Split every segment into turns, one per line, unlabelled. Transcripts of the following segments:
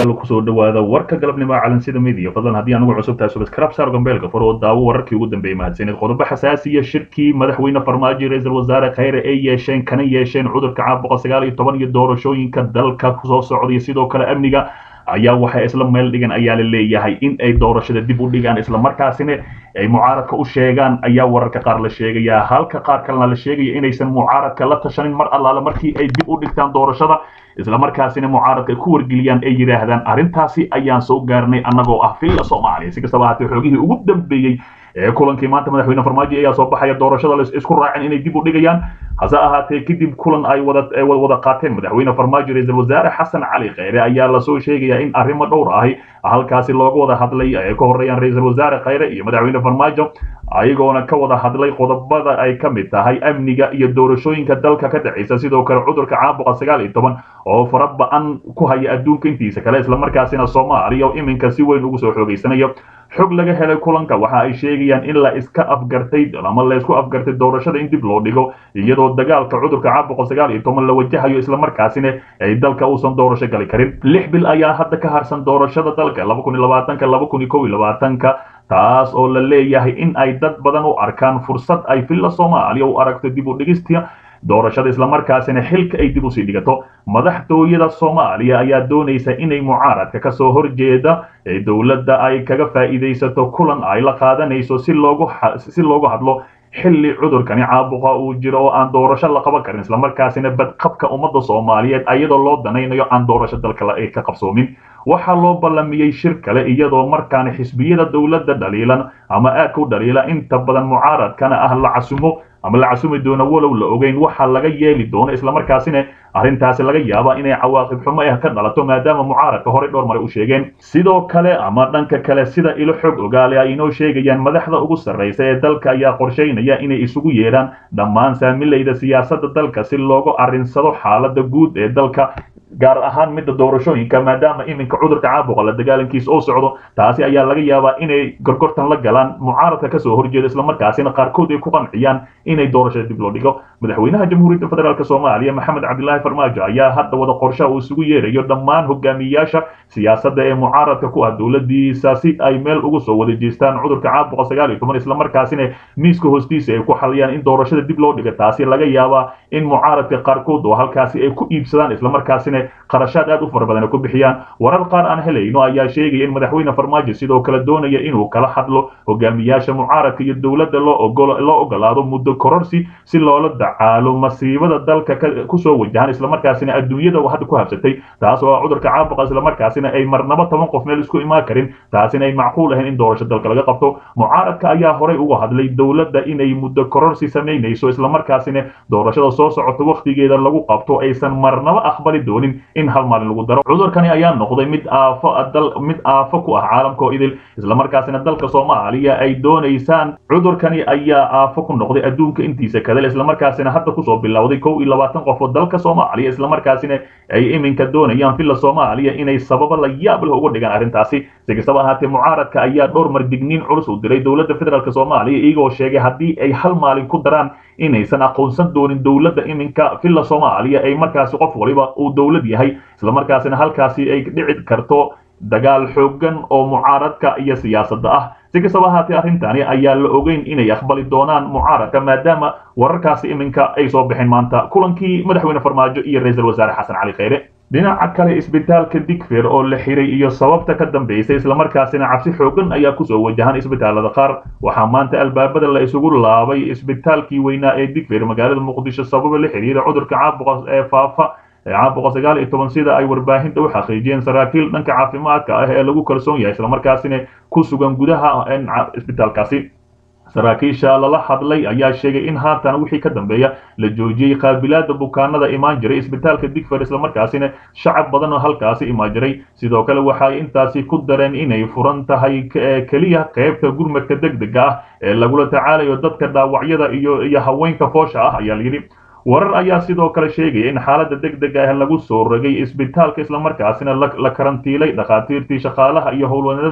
daawadayaal kusoo dhawaada warka galabnimo calansida midiya fadlan haddii anugu cusub tahay subscribe saar gambeelka fur oo daawo wararkii ugu dambeeyay mahadsanid qodobo xasaasiya shirkii madaxweyne farmaajo ra-iisul wasaare khayre ay yeesheen kana yeesheen cudurka caabuqa sagaal iyo toban iyo doorashooyinka dalka kusoo socday sidoo kale amniga ayaa waxay isla meel dhigan ayaa la leeyahay in ay doorashada dib u dhigaan islamarkaasina ay mucaaradka u sheegaan ayaa wararka qaar la sheegaya halka qaar kalena la sheegaya inaysan mucaaradka la tashanin mar allaale markii ay dib u dhigtaan doorashada islamarkaasina mucaaradka ku wargeliyaan ay yidhaahdaan arrintaasi ayaan soo gaarnay annagoo ah villa soomaaliya si kastaba haatee xoogihii ugu dambeeyey ee kulankii maanta madaxweyne farmaajo ayaa soo baxaya doorashada la isku raacin inay dib u dhigayaan hase ahaatee kadib kulan ay wada wada qaateen madaxweyne farmaajo ra-iisul wasaare xasan cali kheyre ayaa lasoo sheegaya in arrimo dhowr ahi halkaasi looga wada hadlay ay ka horeeyaan ra-iisul wasaare kheyre iyo madaxweyne farmaajo ayagoona ka wada hadlay qodobada ay ka mid tahay amniga iyo doorashooyinka dalka ka dhexaysa sidoo kale cudurka caabuqa sagaal iyo toban oo fara ba-an ku haya adduunka intiisa kale islamarkaasina soomaaliya oo iminka si weyn ugu soo xoogeysanayo xog laga helay kulanka waxa ay sheegayaan in la iska afgartay ama la isku afgartay doorashada in dib loo dhigo iyadoo dagaalka cudurka caabuqa sagaal iyo toban la wajahayo islamarkaasina ay dalka uusan doorasho gali karin lix bil ayaa hadda ka harsan doorashada dalka laba kun iyo labaatanka laba kun iyo kow iyo labaatanka taas oo la leeyahay in ay dad badan u arkaan fursad ay villa soomaaliya u aragto dib u dhigista doorashada islamarkaasina xilka ay dib usii dhigato madaxtooyada soomaaliya ayaa doonaysa inay mucaaradka kasoo horjeeda ee dowladda ay kaga faa'iidaysato kulan ay la qaadanayso si loogu si loogu hadlo xilli cudurkani caabuqa uu jiro oo aan doorasho la qaban karin islamarkaasina badqabka ummadda soomaaliyeed iyadoo loo danaynayo aan doorasho dalka ka qabsoomin waxaa loo ballamiyey shir kale iyadoo markaana xisbiyada dowladda dhaliilan ama aadka u dhaliila inta badan mucaaradkana ah la casumo ama la casumi doono walow la ogeyn waxa laga yeeli doono islamarkaasina arrintaasi laga yaaba inay cawaaqib xumo ah ka dhalato maadaama mucaaradka horey dhowr mare u sheegeen sidoo kale ama dhanka kale sida ilo xog ogaale ay inoo sheegayaan madaxda ugu sarraysa ee dalka ayaa qorshaynaya inay isugu yeedhaan dhammaan saamilayda siyaasadda dalka si loogu arrinsado xaaladda guud ee dalka gaar ahaan midda doorashooyinka maadaama iminka cudurka caabuqa la dagaalankiisa oo socdo taasi ayaa laga yaabaa inay gorgortan la galaan mucaaradka kasoo horjeeda islamarkaasina qaarkood ay ku qanciyaan inay doorashada dib loo dhigo madaxweynaha jamhuuriyadda federaalk soomaaliya maxamed cabdilaahi farmaajo ayaa hadda wada qorshaha uu isugu yeerayo dhammaan hogaamiyaasha siyaasadda ee mucaaradka ku ah dowladiisa si ay meel ugu soo wada jeestaan cudurka caabuqa sagaal iyo toban islamarkaasina miiska hoostiisa ay ku xaliyaan in doorashada dib loo dhiga taasi laga yaabaa in mucaaradka qaarkood oo halkaasi ay ku iibsadaan islamarkaasina qarashaad aad u fara badan ay ku bixiyaan warar qaar aan helayno ayaa sheegaya in madaxweyne farmaajo sidoo kale doonaya inuu kala hadlo hogaamiyaasha mucaaradka iyo dowladda loo ogolaado muddo kororsi si loola dacaalo masiibada dalka kusoo wajahan islamarkaasina adduunyada hadda ku habsatay taas oo cudurka caabuqa islamarkaasina ay marnaba toban qof meel isku imaan karin taasina ay macquul ahayn in doorasho dalka laga qabto mucaaradka ayaa horey uga hadlay dowladda inay muddo kororsi samaynayso islamarkaasina doorashada soo socota wakhtigeeda lagu qabto aysan marnaba aqbali doonin in hal maalin lagu daro cudurkani ayaa noqday mid aafo dal mid aafo ku ah caalamka oo idil islamarkaasina dalka soomaaliya ay doonaysaan cudurkani ayaa aafo ku noqday adduunka intiisa kadal islamarkaasina hadda kusoo bilowday kow iyo labaatan qof oo dalka soomaaliya islamarkaasina ay iminka doonayaan villa soomaaliya inay sababo la yaab leh uga dhigaan arrintaasi si kastaba ahaatee mucaaradka ayaa dhowr mar digniin culus u diray dowladda federaalk soomaaliya iyagoo sheegay haddii ay hal maalin ku daraan inaysan aqoonsan doonin dowladda iminka villa soomaaliya ay markaasi qof waliba uu dowlad yahay islamarkaasina halkaasi ay dhici karto dagaal xoogan oo mucaaradka iyo siyaasadda ah si kastaba ahaatee arrintani ayaa la ogeyn inay aqbali doonaan mucaaradka maadaama wararkaasi iminka ay soo baxeen maanta kulankii madaxweyne farmaajo iyo ra-iisul wasaare xasan cali kheyre dhinaca kale isbitaalka digfer oo la xiray iyo sababta ka dambeysay islamarkaasina cabsi xoogan ayaa kusoo wajahan isbitaalada qaar waxaa maanta albaabada la isugu laabay isbitaalkii weynaa ee digfer magaalada muqdisho sababa la xiriira cudurka caabuqa ee faafa caabuqa sagaal iyo toban sida ay warbaahinta u xaqiijiyeen saraakiil dhanka caafimaadka ah ee lagu kalsoon yahay islamarkaasina ku sugan gudaha isbitaalkaasi saraakiisha lala hadlay ayaa sheegay in haatan wixii ka dambeeya la joojiyey qaabilaada bukaanada imaan jiray isbitaalka digfer islamarkaasina shacab badan oo halkaasi imaan jiray sidoo kale waxay intaasi ku dareen inay furan tahay keliya qaybta gurmadka degdega ah ee lagula tacaalayo dadka dhaawacyada iyo iyo haweenka foosha ah ayaa layidhi warar ayaa sidoo kale sheegaya in xaaladda degdega ah lagu soo rogay isbitaalka islamarkaasina la karantiilay dhakhaatiirtii shaqaalaha iyo howlwanada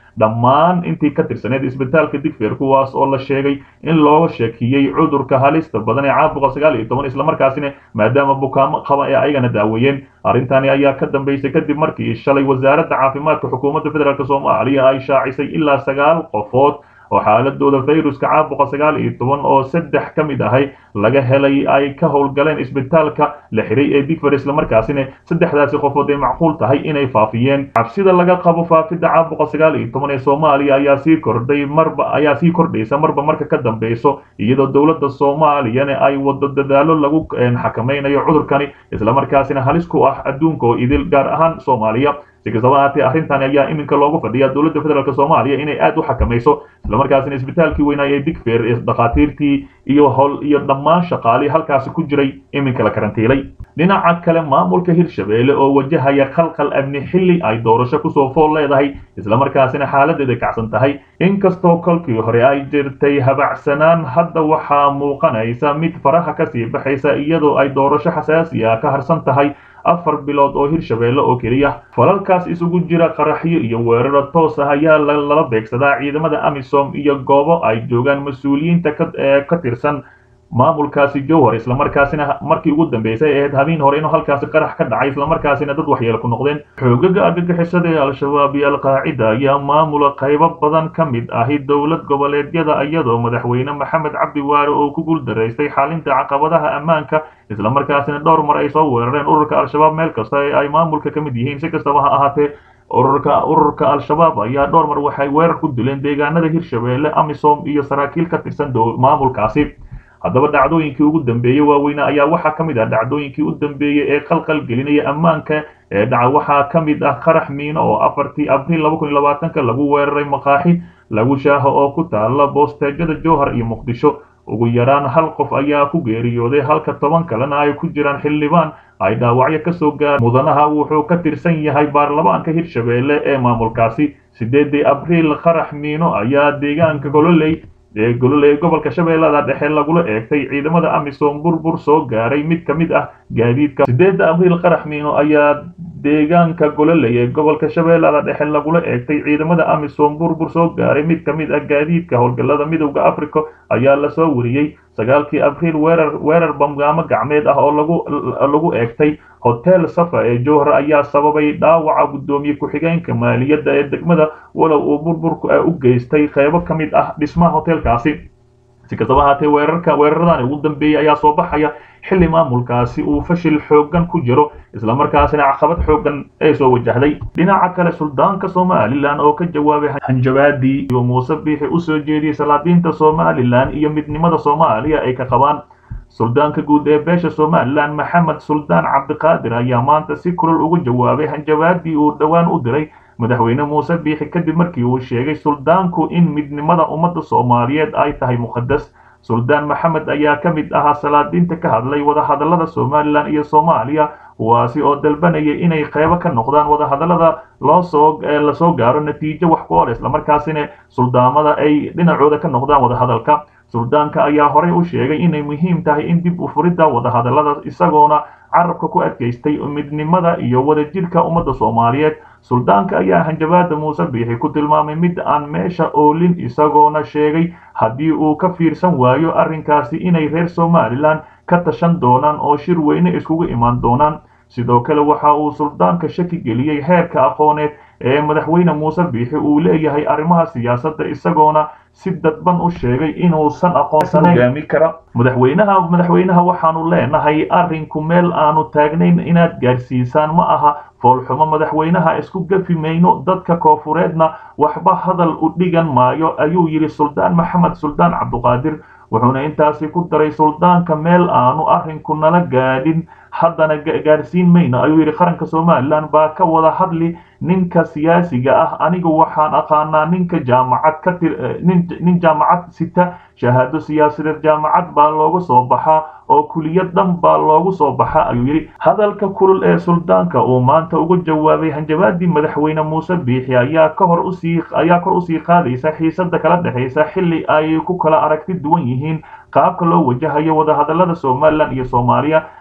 dhammaan intii ka tirsaneed isbitaalka digfeer kuwaas oo la sheegay in looga sheekiyey cudurka halista badan ee caabuqa sagaal iyo toban islamarkaasina maadaama bukaamo qaba ee ayagana daaweeyeen arrintani ayaa ka dambeysay kadib markii shalay wasaaradda caafimaadka xukuumadda federaalk soomaaliya ay shaacisay ilaa sagaal qofood oo xaaladooda fayruska caabuqa sagaal iyo toban oo saddex ka mid ahay laga helay ay ka howlgaleen isbitaalka la xiray ee digfer islamarkaasina saddexdaasi qofood ay macquul tahay inay faafiyeen cabsida laga qabo faafidda caabuqa sagaal iyo toban ee soomaaliya ayaa sii kordhay marba ayaa sii kordhaysa marba marka ka dambeyso iyadoo dowladda soomaaliyana ay wado dadaalo lagu xakamaynayo cudurkani islamarkaasina halis ku ah adduunka oo idil gaar ahaan soomaaliya si kastaba ahaatee arrintan ayaa iminka loogu fadhiyaa dowladda federaalk soomaaliya inay aad u xakamayso islamarkaasina isbitaalkii weynaay ee digfer ee dhakhaatiirtii iyo hol iyo dhammaan shaqaalihii halkaasi ku jiray iminka la karantiilay dhinaca kale maamulka hirshabeelle oo wajahaya khalkhal amni xilli ay doorasho kusoo fool leedahay islamarkaasina xaaladeeda kacsan tahay inkastoo kolkii hore ay jirtay habacsanaan hadda waxaa muuqanaysa mid faraha kasii baxaysa iyadoo ay doorasho xasaasi ah ka harsan tahay afar bilood oo hirshabeelle oo keliya falalkaas isugu jira qaraxyo iyo weeraro toos ah ayaa lala beegsadaa ciidamada amisom iyo goobo ay joogaan mas-uuliyiinta ka tirsan maamulkaasi jowhar islamarkaasina markii ugu dambeysay ahayd habeen hore inuu halkaasi qarax ka dhacay islamarkaasina dad waxyeelo ku noqdeen xoogaga argagixisada ee al-shabaab iyo alqaacida ayaa maamula qaybo badan ka mid ahi dowlad goboleedyada iyadoo madaxweyne maxamed cabdi waare oo ku guuldaraystay xalinta caqabadaha ammaanka islamarkaasina dhowr mar ay soo weerareen ururka al-shabaab meel kasta ee ay maamulka ka mid yihiin si kastaba ha ahaatee ururka ururka al-shabaab ayaa dhowr mar waxay weerar ku dileen deegaanada hirshabeelle amisom iyo saraakiil ka tirsan maamulkaasi haddaba dhacdooyinkii ugu dambeeyey waaweyne ayaa waxaa ka mid ah dhacdooyinkii u dambeeyey ee qalqal gelinaya ammaanka ee dhaca waxaa ka mid ah qarax miino oo afartii abriil laba kun iyo labaatanka lagu weeraray maqaaxi lagu shaaho oo ku taala boosteejada jowhar iyo muqdisho ugu yaraan hal qof ayaa ku geeriyooday halka toban kalena ay ku jiraan xildhibaan ay dhaawacyo ka soo gaar mudanaha wuxuu ka tirsan yahay baarlamaanka hirshabeelle ee maamulkaasi sideedii abriil qarax miino ayaa deegaanka gololey ee gololey gobolka shabeellada dhexe lagula eegtay ciidamada amisom burbur soo gaaray mid ka mid ah gaadiidka sideedda abriil qarax miino ayaa deegaanka gololey ee gobolka shabeellada dhexe lagula eegtay ciidamada amisom burbur soo gaaray mid ka mid ah gaadiidka howlgallada midowda africa ayaa lasoo wariyey sagaalkii abriil weerar weerar bamgaamo gacmeed ah oo lagu lagu eegtay hotel safa ee jowhar ayaa sababay dhaawaca guddoomiye ku-xigeenka maaliyadda ee degmada walow uu burburka u geystay qaybo ka mid ah dhismaha hotelkaasi si kastaba ahaatee weerarka weeraradan ugu dambeeyey ayaa soo baxaya xilli maamulkaasi uu fashil xooggan ku jiro islamarkaasina caqabad xooggan ee soo wajahday dhinaca kale suldaanka somalilan oo ka jawaabay hanjabaadii iyo muuse biixi usoo jeediyey salaadiinta somalilan iyo midnimada soomaaliya ay ka qabaan suldaanka guud ee beesha somalilan maxamed suldaan cabdiqaadir ayaa maanta si kulol uga jawaabay hanjabaadii uu dhowaan u diray madaxweyne muuse biixi kadib markii uu sheegay suldaanku in midnimada ummadda soomaaliyeed ay tahay muqadas suldaan maxamed ayaa ka mid ahaa salaadiinta ka hadlay wadahadallada somalilan iyo soomaaliya kuwaasi oo dalbanayay inay qeybo ka noqdaan wadahadallada loosoo lasoo gaaro natiijo wax ku ol islamarkaasina suldaamada ay dhinacooda ka noqdaan wadahadalka suldaanka ayaa horey u sheegay inay muhiim tahay in dib u furidda wadahadallada isagoona carabka ku adkaystay midnimada iyo wadajirka ummadda soomaaliyeed suldaanka ayaa hanjabaada muuse biixi ku tilmaamay mid aan meesha oolin isagoona sheegay haddii uu ka fiirsan waayo arrinkaasi inay reer somalilan ka tashan doonaan oo shir weyne iskugu imaan doonaan sidoo kale waxa uu suldaanka shaki geliyey heerka aqooneed ee madaxweyne muuse biixi uu leeyahay arrimaha siyaasadda isagoona si dadban u sheegay inuusan aqoonsanayn hogaami kara madaxweynaha madaxweynaha waxaanu leenahay arrinku meel aanu taagnayn inaad gaadhsiisaan ma aha foolxumo madaxweynaha isku gafi mayno dadka koofureedna waxba hadal u dhigan maayo ayuu yidhi suldaan maxamed suldaan cabduqaadir wuxuuna intaasi ku daray suldaanka meel aanu arrinku nala gaadhin haddana gaadhsiin mayno ayuu yidhi qaranka somalilan baa ka wada hadli ninka siyaasiga ah anigu waxaan aqaanaa ninka jaamacad ka tir nin jaamacad sita shahaado siyaasadeed jaamacad baa looga soo baxaa oo kuliyad dhan baa loogu soo baxa ayuu yidhi hadalka kulul ee suldaanka uu maanta uga jawaabay hanjabaadii madaxweyne muuse biixi ayaa ka hor usii ayaa kor usii qaadaysa xiisada kala dhexaysa xilli ay ku kala aragti duwan yihiin qaabka loo wajahayo wadahadallada somalilan iyo soomaaliya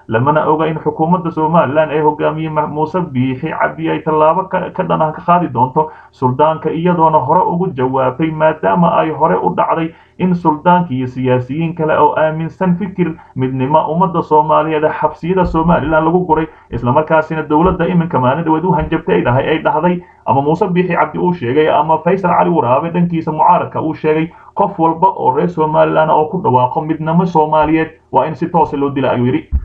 lamana oga in xukuumadda somalilan ee hogaamiye muuse biixi cabdi ay tallaabo ka dhan ah ka qaadi doonto suldaanka iyadoona hore ugu jawaabtay maadaama ay hore u dhacday in suldaanka iyo siyaasiyiin kale oo aaminsan fikir midnimo ummadda soomaaliyeed xabsiyada somalilan lagu guray islamarkaasina dowladda iminka maalin dhaweed u hanjabtay dhahay ay dhahday ama muuse biixi cabdi uu sheegay ama faysal cali waraabe dhankiisa mucaaradka uu sheegay qof walba oo reer somalilan oo ku dhawaaqo midnimo soomaaliyeed waa in si toosa loo dila ayuu yidhi